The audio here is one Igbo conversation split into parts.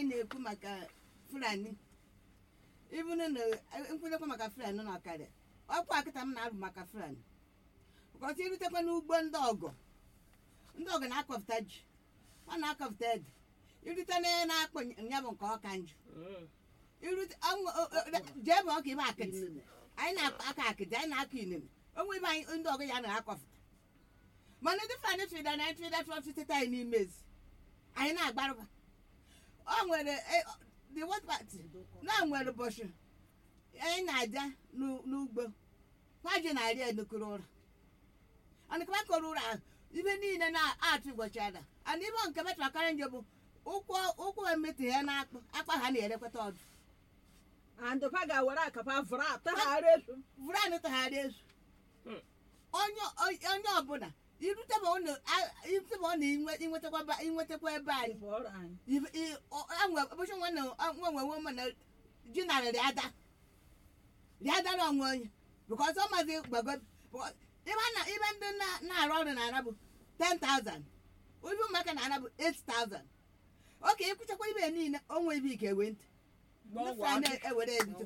anyị na-ekwu maka fulani ibunu na nkwụnyekwa maka fulani na ọkarịa ọkwa akịta m na-arụ maka fulani bụkọta irutekwa n'ugbo ndị ọgọ ndị ọgọ na-akọpụta ji ọ na-akọpụta ede irute na na-akpọ ya bụ nke ọka njụ irute anwụ- o- o- o- jee bụ ọka ibe akịtị anyị na-akọ aka akịtị anyị na-akọ inene onwe ibe anyị ndị ọgọ ya na-akọpụta mana ndị fulani tụrịda na anyị tụrịda tụrụ tụtụta anyị n'ime ezi anyị na-agbarụba ọ nwere eh, the what party na nwere ụbọchị anyị na-aja n'u- n'ugbo kwaji na-arị enukuru ụra anụkaba kọrọ ụra ahụ ibe niile na-atụ ụbọchị ada ana ibe nke metụrụ akarị nje bụ ụkwụ ụkwụ emetụ ya na-akpụ akpa ha na-erekwata ọdụ andụpa ga-were akapa vụrụ atagharị esu vụrụ anụ tagharị ezu Hmm. onye onye ọbụla iruteba ọ na- a- iruteba ọ na-inwetakwa ba- inwetakwa ebe anyị bụọrọ anyị Ibe- i- ọ- enwe ụbọchị nwe na nwe nwe nwe mana ji narịrị ada rịada na onwe onye bikọs ọ mazi gbago because ibe na ibe ndị na- na-arụ ọrụ na-ana bụ 10,000 ibe ụmụaka na-ana bụ 8,000 oke ịkwụchakwa ibe niile onwe ibe ike ewe ntị ndị Fulani ewere ebido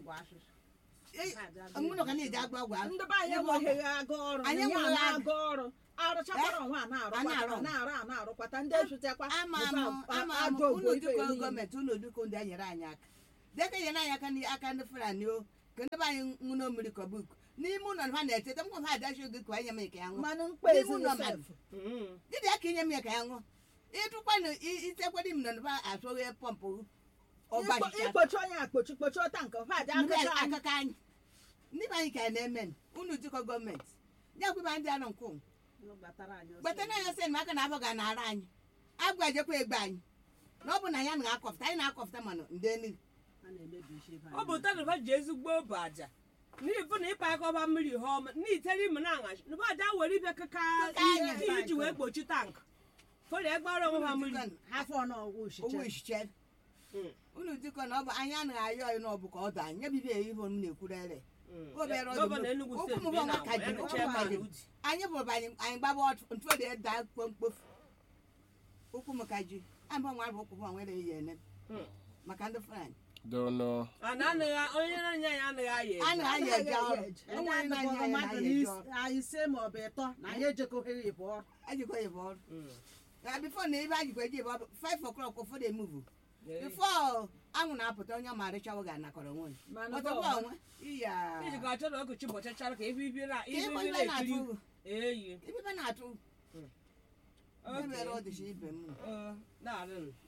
mụnụ ka na-eji agba ọgwụ ahụ ndị be anyị enweghị aga ọrụ Anyị anyị enweghị na aga. aga ọrụ arụchakwara nwa A na-arụ. na-arụkwata na-arụ a na-arụkwata ndị esutekwa ama m ama m ajọ unu ogbo ife dịka niile. gọọmenti unu dịka ndị enyere anyị aka dịka enyere anyị aka n'aka ndị fulani o ka ndị be anyị ṅụna mmiri kọbuk n'ime ụlọ ha na-eteta m ha adachi oge ka anyị mee ka ya ṅụọ mmanụ mkpa N'ime ụlọ ezinụlọ mmadụ. dịdị aka inye m ya ka ya ṅụọ ịtụkwanụ itekwara im nọ asụghị pọmpụ ọgbachicha ikpochi onye akpochi kpochi ọta nke ha dị akụcha anyị akụkọ anyị ndị be anyị ka ya na-eme unu dịkọ gọọmenti ya kwụba ndị anọ nkwụ gbata na anya sị na aka na-abọ ga na-ara anyị agwajekwa egbe anyị na ọ bụ na ya na-akọpụta anyị na-akọpụta mana ndị enu ọ bụ tanụba ji ezigbo bụ aja n'ifu na ịpa aka ọba mmiri ha ọma n'itere ime na aṅachi nụba aja were ibe kaka Kaka anya. ihe iji wee gbochi tank fọrọ egbara onwe ha mmiri afọ n'ọgwụ owu uchiche ichiche Mm. unu dịkọ na ọ bụ anyị anaghị ayọ ọyị na ọ bụ ka ọ daa nye bibi ihe m na-ekwurere Mm. Obere ọdụ gọvanọ bụ- Enugu ụkwụ steeti m bịa bụ na ọnwa ka ya ji, nụcha ụkwụ m ebe ka a ji. na Udi. anyị bụrụ anyị anyị gbaba ọtụ ntụ dị da mkpofu ụkwụ m ka ji anyị bụ nwa bụ ụkwụ m nwere ihe ene Mm. maka ndị fulani dono a na anaghị onye na-anya ya anaghị aya a eje. na-anya eje ọrụ onwe onye na-anya ya na-anya eje ọrụ ise ma ọ bụ ịtọ na anyị ejekọghị ịbụ ọrụ ajikwa ya bụ ọrụ Mm. na bifo na ebe ajikwa eji bụ ọrụ 5 o'clock ụfọdụ emuvu Yeah. bifo anwụ na-apụta onye ọma arịchawo ga-anakọrọ onwe ya mana ọtọkwa onwe iya iji ga achọ na ọkụchi bọchachara ka ibe ibe na ka ibe ịbụ ibe ibe na-ekiri na-atụ eyi ibe na-atụ Okay. ebe mere ọdịcha ibe m Ọ, na-adị nụ.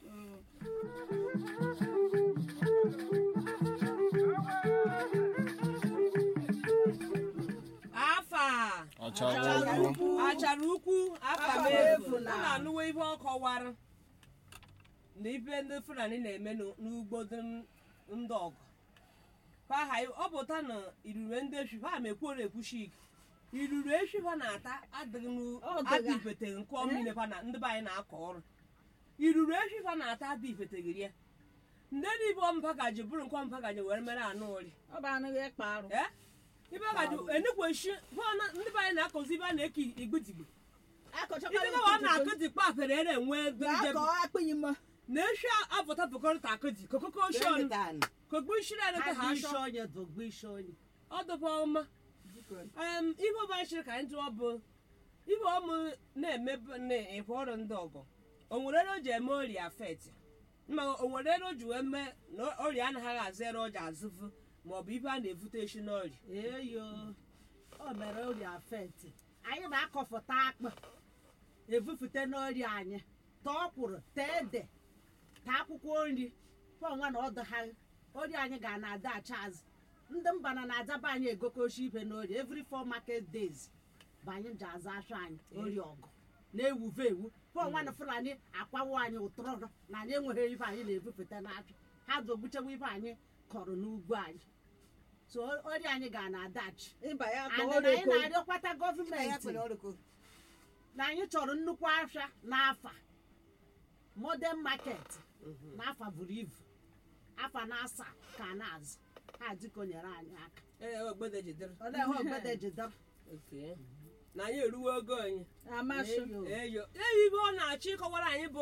afa achara ukwu achara ukwu afa m Afa efu efu na- ọ na-anụwa ibe ọ kọwara na ibe ndị fulani na-eme n'u- n'ugbo dị n- ndị ọgụ paha ọ pụta na irure ndị efi ha mekwuoro ekwuchi ike iruru efi ha na-ata adịghị n'u- Ọ dịga. adị ifete nke ọmịne ha na ndị be anyị na-akọ ọrụ iruru efi ha na-ata adị ifetegiri ya ndị nibe ọmpagaji bụrụ nke ọmpagaji were mere anụ ori ọ bụ anaghị ịkpa arụ ee ibe gaji enukweshi bụọ ndị be anyị na-akọzi ibe a na-eke igbidigbi akọchakwara ibe gawa na-akụdikpa aperere enwe ga-akọ akpịghị mma na eshi apụta pụkọrịta akụdi kokoko shon Jonathan, kokpo ishiri arịta ha ashọ onye dogbu isi onye ọ dụba ọma biko, em ibe ọba shiri ka anyị tụọ bụ ibe ọmụ na-eme na-ekwe ọrụ ndị ọgọ o nwere ere o ji eme ọrịa afet ma o nwere ere o ji wee mee na ọrịa anaghị azụ ere ọ ji azụvu ma ọ bụ ibe a na-evute eshi n'ọrịa eyo o mere ọrịa afeti anyị na-akọfụta akpụ evufute n'ọrịa anyị ta ọkwụrụ ta ede ta akwụkwọ nri pọnwa na ọdụ ha ọrịa anyị ga na-ada acha azụ ndị mba na na-adaba anyị egokoshi ibe n'ọrịa every four market days bụ anyị ji azụ afọ anyị ọrịa ọgụ na-ewuve ewu pọnwa na fulani akwawo anyị ụtụrụ na anyị enweghị ibe anyị na-ebupụta n'afọ ha dogbuchewa ibe anyị kọrọ n'ugbo anyị so ọrịa anyị ga na-adachi ịba ya and kpọọ na anyị reko na-arịọkwata ya gọọmenti kwere ọrụkọ na anyị chọrọ nnukwu afịa n'afa modern market n'afa buru ibu afa na-asa ka na-azụ ha dịka o nyere anyị aka ee ogbede jidere olee ha ogbede jidere Okay. na anyị eruwo ogo anyị amasị Eyo. eyo eyi ibe ọ na-achọ ịkọwara anyị bụ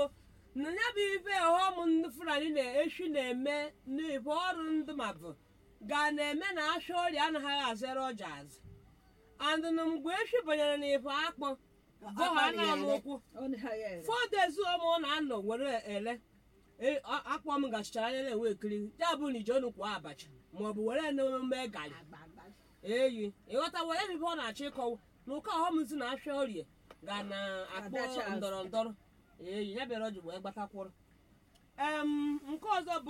na ya bụ ife ọghọm ndị fulani na-eshi na-eme n'ife ọrụ ndị mabụ ga na-eme na asha ọrịa anaghị azere ọja azụ and na mgbe eshi banyere n'ife akpọ bụ ha na-alụ ụkwụ fọdezi ọma ọ na-anọ were ele e- a- akpọ m gachichara anya na-enwe ekiri ya bụ na ije ọnụ kwụọ abacha maọbụ were na-eme gari eyi ịghọta were ebe ọ na-achọ ịkọwa na ụka ọghọm si na afịa orie ga na-akpọ Adachi azụ. ndọrọ ndọrọ eyi ya bịara ọjị wee gbatakwụrụ em nke ọzọ bụ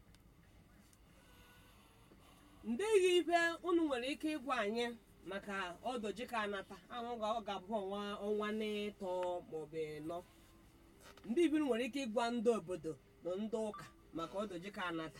ndịghị ife unu nwere ike ịgwa anyị maka ọdọji ka anata ahụ ga ọ ga-abụ ọnwa ọnwa n'ịtọ maọbụ ịnọ ndị ibi nwere ike ịgwa ndị obodo na ndị ụka maka ọdọji ka anata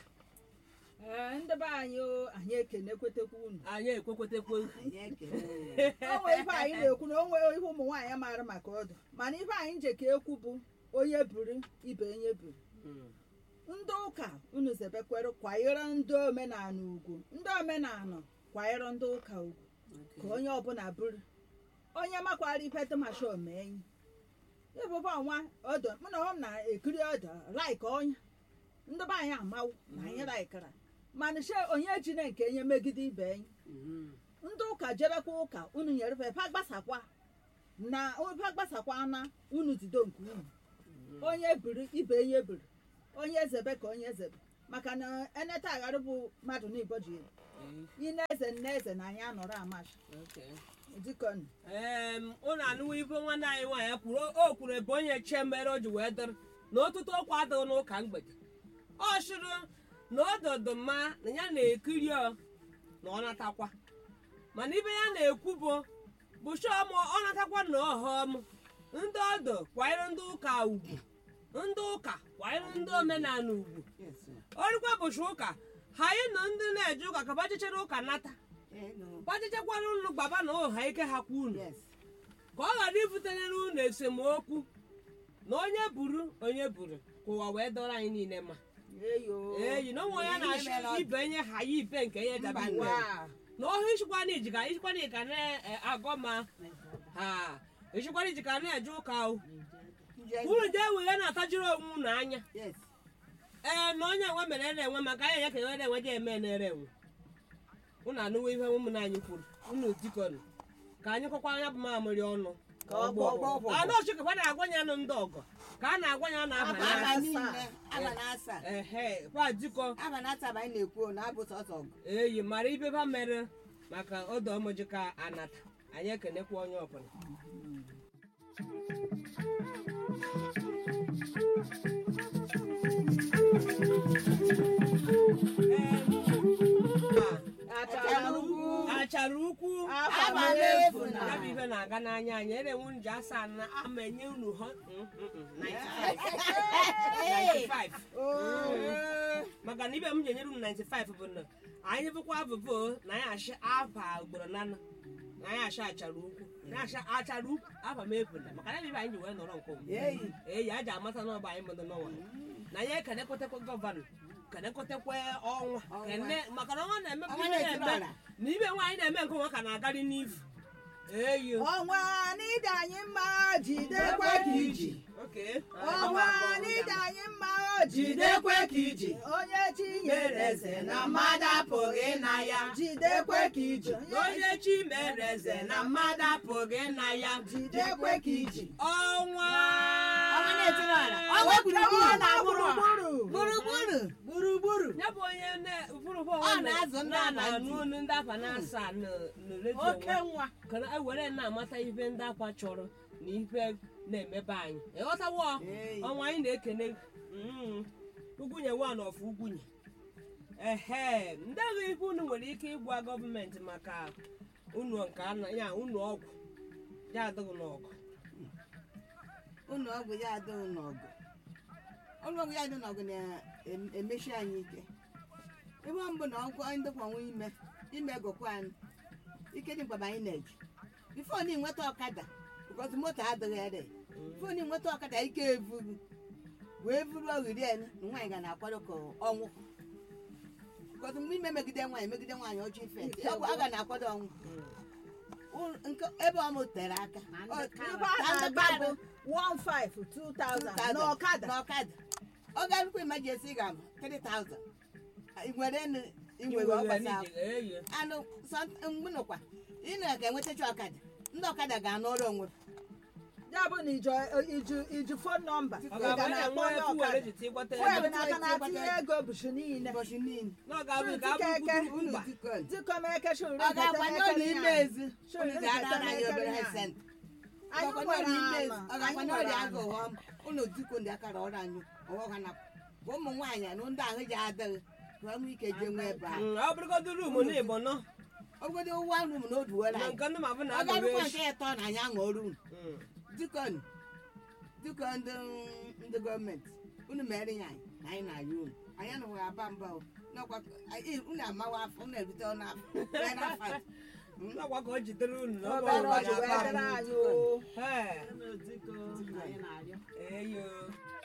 Ee, ndị be anyị o, anyị ekenekwetekwa unu anyị ekwekwetekwe anyị ekele o nwere ife anyị na-ekwu na o nwere ihe ụmụ nwaanyị maara maka ọdụ mana ife anyị nje ka ekwu bụ onye buru ibe onye buru Mm. ndị ụka unu zebekwere kwanyere ndị omenala ugwu ndị omenala kwanyere ndị ụka ugwu ka onye ọbụla buru onye makwara ife tụmasha omeenyi ịbụba ọnwa ọdọ mụ na ọm na-ekiri ọdọ laik onye ndị be anyị amawu na anyị laikara mana she onye jine nke enye megide ibe enyi Mhm. ndị ụka jerekwa ụka unu nyere fa fa gbasakwa na fa gbasakwa na unu jido nke unu onye buru ibe onye buru onye zebe ka onye zebe maka na eneta agharị bụ mmadụ na igbo ji elu Eh, ine eze nne eze na anyị anọrọ amashi okay. dikon em ụnụ anụwo ife nwanne anyị nwaanyị kwuru o kwuru ebe onye che mere o ji wee dịrị na ọtụtụ okwu adịghị n'ụka mgbede ọ chụrụ na ododo mma na ya na-ekiri ọ na ọ natakwa mana ibe ya na-ekwu bụ bụ chọm ọ natakwa na ọhọm ndị ọdọ kwanyere ndị ụka ugwu ndị ụka kwanyere ndị omenala ugwu Yes, sir. orikwa bụchi ụka ha anyị na ndị na-eje ụka ka gbachichere ụka nata Eh, no. gbachichekwara unu gbaba na ụha ike ha kwa unu Yes. ka ọ ghara ibutere unu esemokwu na onye buru onye buru ka ụwa wee dọrọ anyị niile mma eyo eyi na onwe ya Ihe mere na-achọ ọ- ibe nye ha ya ibe nke ya dabi Mba, mgbe wa na ọhụ ichikwana iji ka ichikwana iji ka na-agọ ma ha ichikwana iji ka na-eje ụka o Nje- unu jee were na-atajiri onwe unu anya Yes. ee na onye enwe mere ere enwe maka anya ya ka enwere enwe je eme na-ere enwe unu anụwo ihe ụmụnna anyị kwuru unu dikọnụ ka anyị kọkwa anya bụ mamịrị ọnụ ka ọ gbọ Ọgbọ, ọgbọ. anụ ochikwa na-agwa ya nụ ndị ọgọ ka a na-agwa ya na abalị Abalị asa. Aba niile, aba na asaa. ehe kwa dikọ Aba na asaa bụ anyị na-ekwu na abụ sọsọ ọgụ. eyi mara ibe ba mere maka ọdọ ọmụji ka anata anyị ekenekwa onye ọbụla achara ugwu achara ukwu abalị efu na ya bụ ibe na-aga n'anya anyị erenwu nji asaa na ama enye unu hụ mm, mm, mm, 95 95 maka na ibe m ji enyere unu 95 bụ na anyị bụkwa abụbụ na anyị achị afa ugboro nanụ na anyị achị achara ukwu na achị achara ukwu afa m ebula maka na ibe anyị ji wee nọrọ nke ụmụ Eyi. eyi a ji amata n'ọgba anyị mmadụ n'ọnwa na ya ekenekotekwa gọvanọ kenekotekwa ọnwa Ọnwa. kene maka na ọnwa na-eme Ọnwa ibe na-etiri na-eme ọra. na ibe nwaanyị na-eme nke nwa ka na-agari n'ifu eyi ọnwa n'ide anyị mma jidekwe ka iji oke ọnwa n'ide anyị mma Jidekwe ka iji. onye chi nyere eze na mmadụ apụghị na ya. jidekwe ka iji onye chi mere eze na mmadụ apụghị na ya jidekwe ka iji ọnwa Ọnwa na-etiri ọra. Ọnwa gburugburu. Ọnwa na gburugburu Gburugburu. gburugburu ya bụ onye na- ụfọdụ ụfọdụ Ọ na-azụ ndị na- ama na-anụ ntị. olu ndị afa na-asa na- na redio oke nwa. nwa ka na ewere na-amata ife ndị akwa chọrọ na ife na-emebe anyị ịghọtawo Ee. ọnwa anyị na-ekene mm, ugwunye wan of ugwunye ehe ndị agha ife unu nwere ike ịgwa gọọmenti maka unu nke ana ya unu ọgwụ ya adịghị n'ọgụ ụlọ ọgwụ ya adịghị n'ọgụ ụlọ ọgwụ ya adịghị n'ọgụ na-emechi anyị ike ihe mbụ na ọgwụ anyị ndịkwanwe ime ime gụkwa anyị ike dị mkpa bụ anyị na-eji bifo na ịnweta ọkada bikọsi moto adịghị ere bifo na ịnweta ọkada ike evuru wee vuru oghiri elu na nwaanyị ga na-akwado ka ọnwụ bikọsi mgbe ime megide nwaanyị megide nwaanyị ọjọọ ife ọgwụ a ga na-akwado ọnwụ Ụlọ- nke ebe ọ mụtere aka Na ndị Ọ- kara. ibe a na ndị na-agba kara. bụ 15 2000 2000 n'ọkada n'ọkada ọ ga-arụkwa emergency ga m 3000 ị nwere enu ị nwere ọgbasa ahụ. anụ mgbe nọkwa ị na ka enwetacha ọkada ndị ọkada ga-anụ ọrụ onwe ya bụ na iju iju iju fon nọmba ị ọ ga ga-abụ na na-akpọ nwa onye fuwel ọkada ji ịgbata fuel ego n'aka na-atinye ego bụchi niile ụbọchị niile na ọ ga-abụ ka Chike eke. abụ unu mba dikọn dịkọmeke shuri ọ ga-akwanye ụlọ ime ezi Sure, unu unu ga-ara ga-eteme anyị obere ekele hesent anyị nwere ala ọ ga-akwanye anyị ọrịa nwere agụ ala ghọm unu dikọ ndị akara ọrụ anyị ọghọ ha na ụmụ nwaanyị na ndị ahụ ji adịghị ka ọ nwee ike jee nwee ebe ahụ Mm, ọ bụrụgodu ruumu na igbo nọ ogodo ụwa rum na oduwere na anyị nke ndị ma bụ na ọ agụrụ ga-arụkwa echi nke ịtọ na anyị aṅụ ọrụ unu Mm. dikọn dikọ ndị ndị gọọmenti unu mere ya anyị na anyị na-ayọ unu anyị anaghị aba mba o n'ọkwa anyị- unu amawa afọ unu erute ọnụ afọ wee na-afa N'ọkwa ka o jidere unu na ọ bụ obere ọgba ọjị wee na-aba dịrị m. anyị o Ee, Dịka anyị na-arịọ eyo